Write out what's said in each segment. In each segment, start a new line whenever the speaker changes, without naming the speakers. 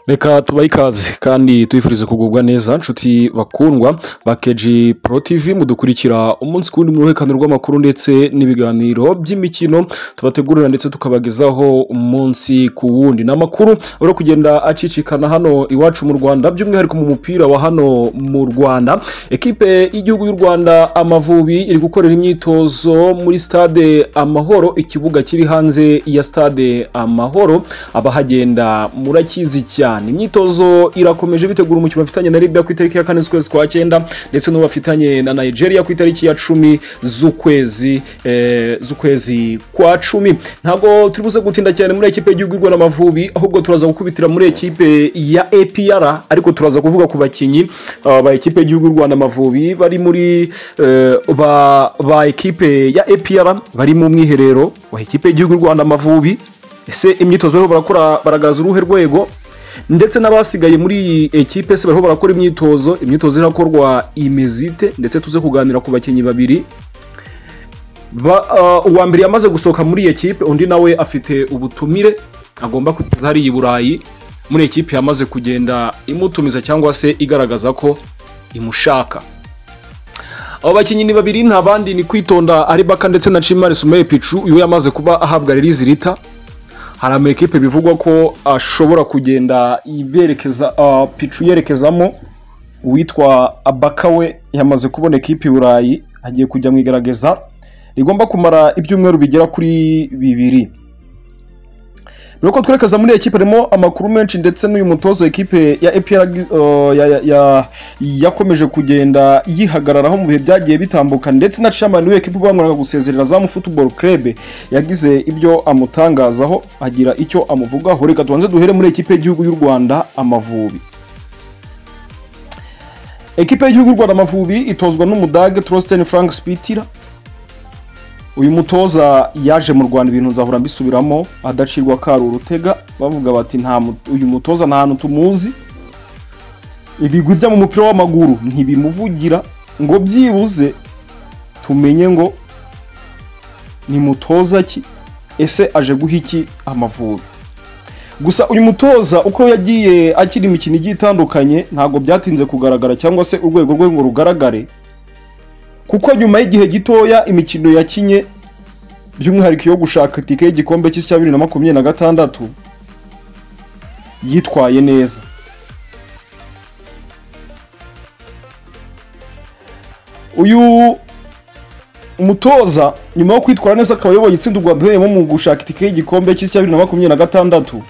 reka tubahe ikaze kandi tubifurize kugubwa neza nshuti bakundwa ba keji pro tv mudukurikira umunsi ku wundi mu ruhererekane rw'amakuru ndetse n'ibiganiro by'imikino tubategurira ndetse tukabagezaho umunsi ku wundi ni amakuru uri kugenda acicikana hano iwacu mu rwanda by'umwihariko mu mupira wa hano mu rwanda ekipe y'igihugu y'u rwanda amavubi iri gukorera imyitozo muri stade amahoro ikibuga kiri hanze ya stade amahoro abahagenda murakizi cyane imyitozo irakomeje bitegura umukino bafitanye na libya ku itariki ya kane z'ukwezi kwa cyenda ndetse n'uwo bafitanye na nigeria ku itariki ya cumi z'ukwezi eh, z'ukwezi kwa cumi ntabwo turi buze gutinda cyane muri ekipe y'igihugu y'u rwanda amavubi ahubwo turaza gukubitira muri ekipe ya apr ariko turaza kuvuga ku bakinnyi ah, ba ekipe y'igihugu y'u rwanda amavubi bari muri eh, ba, ba ekipe ya apr bari mu mwiherero wa ekipe y'igihugu y'u rwanda amavubi ese imyitozo bariho barakora baragaragaza uruhe rwego ndetse n'abasigaye muri iyi ekipe se bariho barakora imyitozo imyitozo irakorwa imezite ndetse tuze kuganira ku bakinnyi babiri Ba- ah, uwa mbere yamaze gusohoka muri iyi ekipe undi nawe afite ubutumire agomba kugeza hariya i burayi muri ekipe yamaze kugenda imutumiza cyangwa se igaragaza ko imushaka abo bakinnyi ni babiri nta bandi ni kwitonda aribaka ndetse na cimari sumaye picu uyu yamaze kuba ahabwa riri zirita hari ama ekipe bivugwa ko ashobora kugenda iberekeza ah, picu yerekezamo uwitwa abaka we yamaze kubona ekipe i burayi agiye kujya mu igaragaza rigomba kumara ibyumweru bigera kuri bibiri mbere yuko twerekeza muri ekipe harimo amakuru menshi ndetse n'uyu mutoza ekipe ya EPR uh, ya- ya- ya- yakomeje kugenda yihagararaho mu bihe byagiye bitambuka ndetse na chairman w'ekipe ubanguraga gusezerera zamu football club yagize ibyo amutangazaho agira icyo amuvugaho reka tubanze duhere muri ekipe y'igihugu y'u Rwanda amavubi ekipe y'igihugu y'u Rwanda amavubi itozwa n'umudage Trosten Frank Spitira uyu mutoza yaje mu rwanda ibintu nzahora mbisubiramo adacirwa kari urutega bavuga bati nta mu- uyu mutoza nta hantu tumuzi ibigwi bya mu mupira w'amaguru ntibimuvugira ngo byibuze tumenye ngo ni mutoza ki ese aje guha iki amavubi gusa uyu mutoza uko yagiye akina imikino igiye itandukanye ntabwo byatinze kugaragara cyangwa se urwego rwe ngo rugaragare kuko nyuma y'igihe gitoya imikino yakinye by'umwihariko yo gushaka itike y'igikombe cy'isi cya bibiri na makumyabiri na gatandatu yitwaye neza uyu umutoza nyuma yo kwitwara neza akaba ayoboye itsinda u rwanda ruhereyemo mu gushaka itike y'igikombe cy'isi cya bibiri na makumyabiri na gatandatu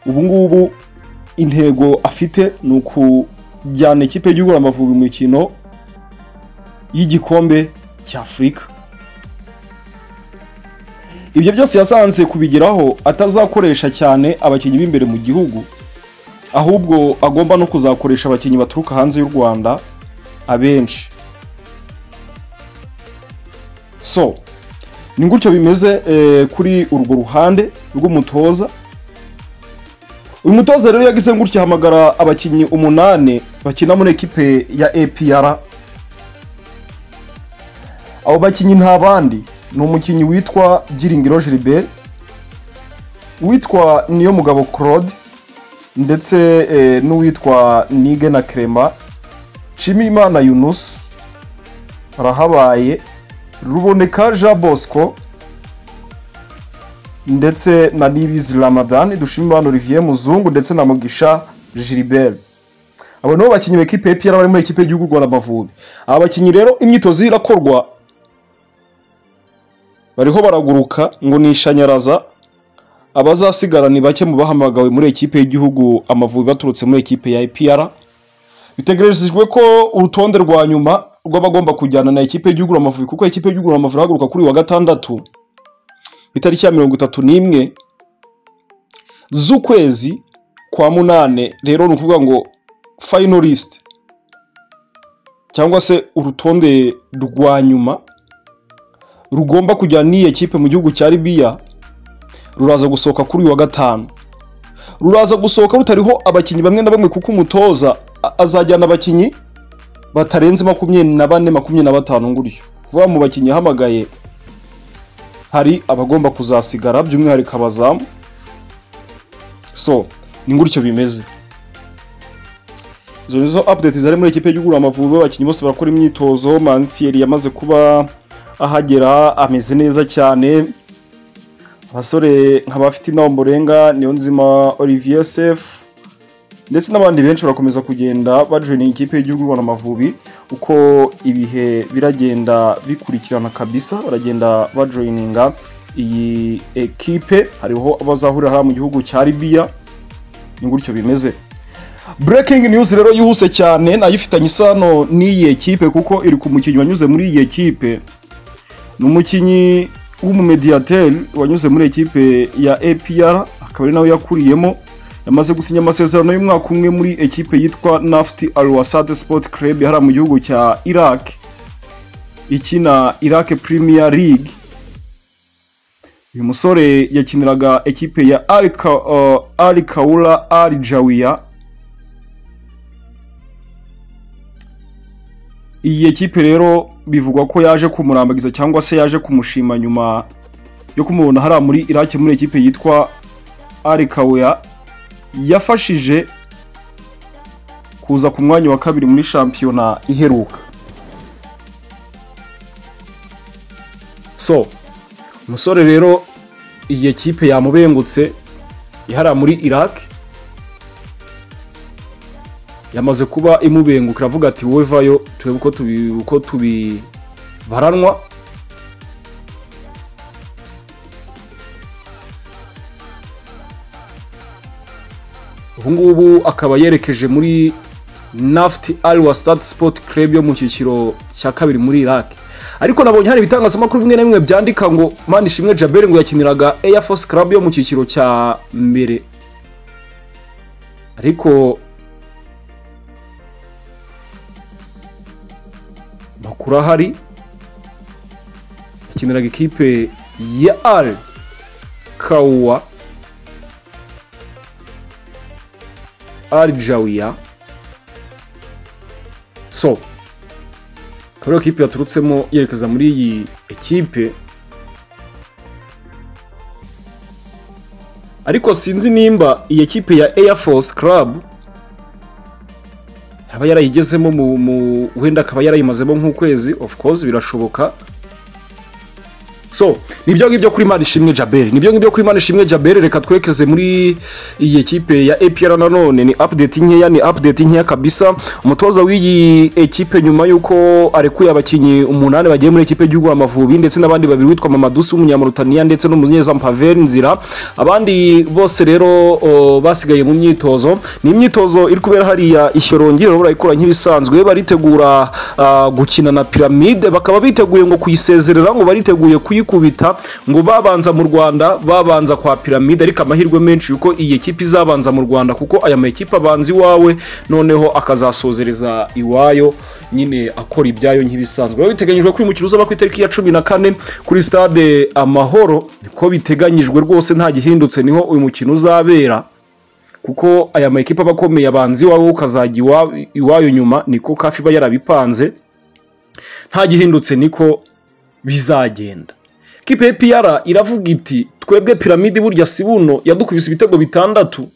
ubu ngubu intego afite ni ukujyana ikipe y'igihugu amavubi mu mikino y'igikombe cy'afurika ibyo byose yasanze kubigeraho atazakoresha cyane abakinnyi b'imbere mu gihugu ahubwo agomba no kuzakoresha abakinnyi baturuka hanze y'u rwanda abenshi so ni gutyo bimeze eh, kuri urwo ruhande rw'umutoza uyu mutoza rero yagize gutya ahamagara abakinnyi umunani bakina muri ekipe ya apr abo bakinnyi nta bandi ni umukinnyi witwa Giringiro Gilbert witwa niyo mugabo Claude ndetse eh, n'uwitwa Nige na Clement Nshimiyimana Yunus Rahabaye Ruboneka Jean Bosco ndetse na Nibizi Ramadan Dushimimana Olivier Muzungu ndetse na Mugisha Gilbert abo nibo bakinnyi b'ekipe ya APR bari muri ekipe y'igihugu y'u Rwanda Amavubi aba bakinnyi rero imyitozo irakorwa bariho baraguruka ngo ni ishanyaraza abazasigara ni bake mu bahamagawe muri ekipe y'igihugu amavubi baturutse muri ekipe ya APR bitegerejwe ko urutonde rwa nyuma rw'abagomba kujyana na ekipe y'igihugu amavubi kuko ekipe y'igihugu amavubi irahaguruka kuri uyu wa gatandatu itariki ya mirongo itatu n'imwe z'ukwezi kwa munane rero ni ukuvuga ngo finalist cyangwa se urutonde rwa nyuma rugomba kujyana n'iyi ekipe mu gihugu cya Libya ruraza gusohoka kuri uyu wa gatanu ruraza gusohoka rutariho abakinnyi bamwe na bamwe kuko umutoza a- azajyana abakinnyi batarenze makumyabiri na bane makumyabiri na batanu gutyo vuba mu bakinnyi yahamagaye hari abagomba kuzasigara by'umwihariko abazamu so ni gutyo bimeze izo nizo update zari muri ekipe y'ugura amavubi abakinnyi bose barakora imyitozo mansiyeri yamaze kuba ahagera ameze neza cyane abasore nk'abafite inama murenga niyo nzima olivier sefu ndetse n'abandi benshi barakomeza kugenda bajoyininga ikipe y'igihugu Rwanda Amavubi uko ibihe biragenda bikurikirana kabisa baragenda bajoyininga iyi ekipe hariho abazahurira hariya mu gihugu cya Libya ni gutyo bimeze breaking news rero yihuse cyane nayo ifitanye isano n'iyi ekipe kuko iri ku mukinnyi wanyuze muri iyi ekipe ni umukinnyi w'umumediateri wanyuze muri ekipe ya APR akaba ari nawe yakuriyemo yamaze gusinya amasezerano y'umwaka umwe muri ekipe yitwa nafti alwasad sport club hariya mu gihugu cya iraq ikina iraq premier league uyu musore yakiniraga ekipe ya ali kaura ali jawiya iyi ekipe rero bivugwa ko yaje kumurambagiza cyangwa se yaje kumushima nyuma yo kumubona hariya muri iraq muri ekipe yitwa ali kaura yafashije kuza ku mwanya wa kabiri muri shampiyona iheruka so umusore rero iyi ekipe yamubengutse ihara muri iraq yamaze kuba imubenguka iravuga ati wowe vayo turebe uko tubi uko tubibaranwa ubu ngubu akaba yerekeje muri nafti ari wasad sport club yo mu cyiciro cya kabiri muri iraq ariko nabonye hari ibitangazamakuru bimwe na bimwe byandika ngo mani ishimwe jaberi ngo yakiniraga air force club yo mu cyiciro cya mbere ariko makuru ahari yakiniraga ikipe ya al kawuwa Aljawiya so akaba kipe yaturutsemo yerekeza muri iyi ekipe ariko sinzi nimba iyi ekipe ya Air Force Club yaba yarayigezemo mu wenda akaba yarayimazemo nk'ukwezi of course birashoboka so nibyo ngibyo kuri Imana ishimwe Jabel nibyo ngibyo kuri Imana ishimwe Jabel reka twekeze muri iyi ekipe ya APR nanone ni update nkeya ni update nkeya kabisa umutoza w'iyi ekipe nyuma y'uko arekuye abakinnyi umunani bagiye muri ekipe y'Urwa Amavubi ndetse n'abandi babiri witwa Mamadusi w'umunyamurutaniya ndetse n'umunyeza Mpavel Nzira abandi bose rero o, basigaye mu myitozo ni imyitozo iri kubera hariya ishyorongi rero barayikora nk'ibisanzwe baritegura uh, gukina na piramide bakaba biteguye ngo kuyisezerera ngo bariteguye kuyi kubita ngo babanza mu rwanda babanza kwa piramide ariko amahirwe menshi yuko iyi ekipe izabanza mu rwanda kuko aya makipe abanza iwawe noneho akazasozereza iwayo nyine akora ibyayo nk'ibisanzwe biba biteganyijwe ko uyu mukino uzaba ku itariki ya cumi na kane kuri stade amahoro niko biteganyijwe rwose nta gihindutse niho uyu mukino uzabera kuko aya makipe aba akomeye abanza iwawe ukazajya iwayo nyuma niko kafi iba yarabipanze nta gihindutse niko bizagenda kipe piyara iravuga iti twebwe piramide burya si buno yadukubise ibitego bitandatu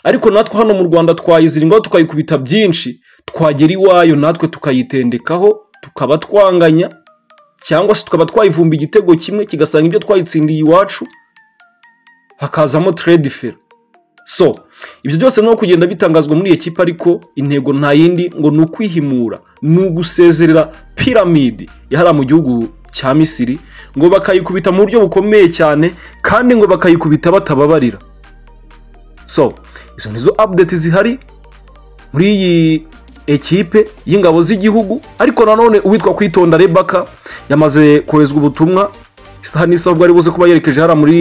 ariko natwe hano mu rwanda twayiziringaho tukayikubita byinshi twagera iwayo natwe tukayitendekaho tukaba twanganya cyangwa se tukaba twayivumba igitego kimwe kigasanga ibyo twayitsindiye iwacu hakazamo teredifera so ibyo byose no kugenda bitangazwa muri iyi kipe ariko intego nta yindi ngo ni ukwihimura ni ugusezerera piramide yahara mu gihugu cya misiri ngo bakayikubita mu buryo bukomeye cyane kandi ngo bakayikubita batababarira so izo nizo update zihari muri iyi ekipe y'ingabo z'igihugu ariko nanone uwitwa kwitonda rebaka yamaze koherezwa ubutumwa isaha n'isaha ubwo ari buze kuba yerekeje hariya muri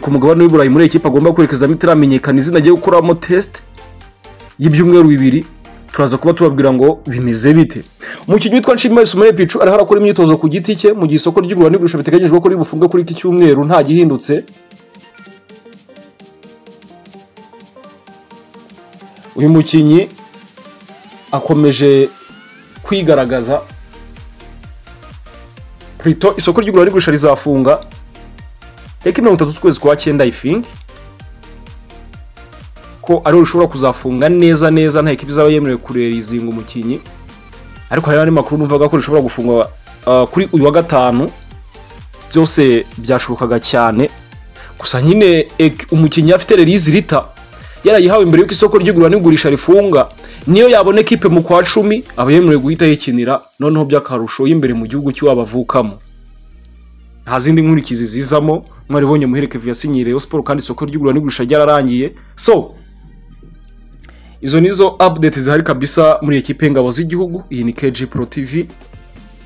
ku mugabane w'iburayi muri ekipe agomba kwerekezamo itaramenyekana izina agiye gukoramo tesite y'ibyumweru bibiri turaza kuba tubabwira ngo bimeze bite umukinnyi witwa nshimiyimana sumire picu ariho arakora imyitozo ku giti cye mu gihe isoko ry'igura n'igurisha biteganyijwe ko ribufunge kuri iki cyumweru nta gihindutse uyu mukinnyi akomeje kwigaragaza purito isoko ry'igura n'igurisha rizafunga tariki mirongo itatu z'ukwezi kwa cyenda ifingi ko ariho rishobora kuzafunga neza neza nta ekipa izaba yemerewe kurerizinga umukinnyi ariko hari n'andi makuru numvaga ko rishobora gufungwa ah, kuri uyu wa gatanu byose byashobokaga cyane gusa nyine ek- umukinnyi afite rerizi rita yarayihawe mbere y'uko isoko ry'igura n'igurisha rifunga niyo yabona ekipe mu kwa cumi aba yemerewe guhita yikinira noneho by'akarusho y'imbere mu gihugu cy'iwabo avukamo nta zindi nkurikizi zizamo mwaribonye muherekevu yasinyiye Rayon siporo kandi isoko ry'igura n'igurisha ryararangiye so izo nizo update zihari kabisa muri ekipe y'ingabo z'igihugu iyi ni KG Pro TV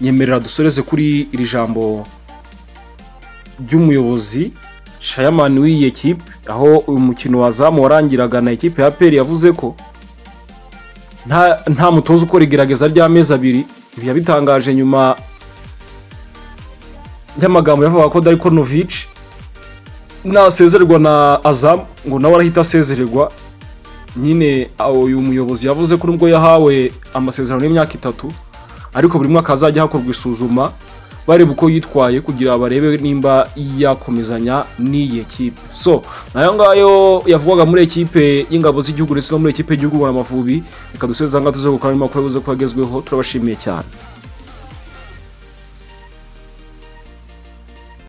nyemerera dusoreze kuri iri jambo ry'umuyobozi Shayaman w'iyi ekipe aho uyu mukino wazamu warangiraga na ekipe ya Peri yavuze ko nta, nta mutoza ukora igerageza ry'amezi abiri ibi yabitangaje nyuma y'amagambo yavuga ko Darko Novic nasezererwa na Azam ngo nawe arahita asezererwa nyine aho uyu muyobozi yavuze ko nubwo yahawe amasezerano y'imyaka itatu ariko buri mwaka hazajya hakorwa isuzuma bareba uko yitwaye kugira barebe nimba yakomezanya n'iyi ekipe so nayo ngayo yavugwaga muri ekipe y'ingabo z'igihugu ndetse no muri ekipe y'igihugu ngororamuvubi reka dusoze aha ngaha tuze gukora n'amakuru yabuze ko yagezweho turabashimiye cyane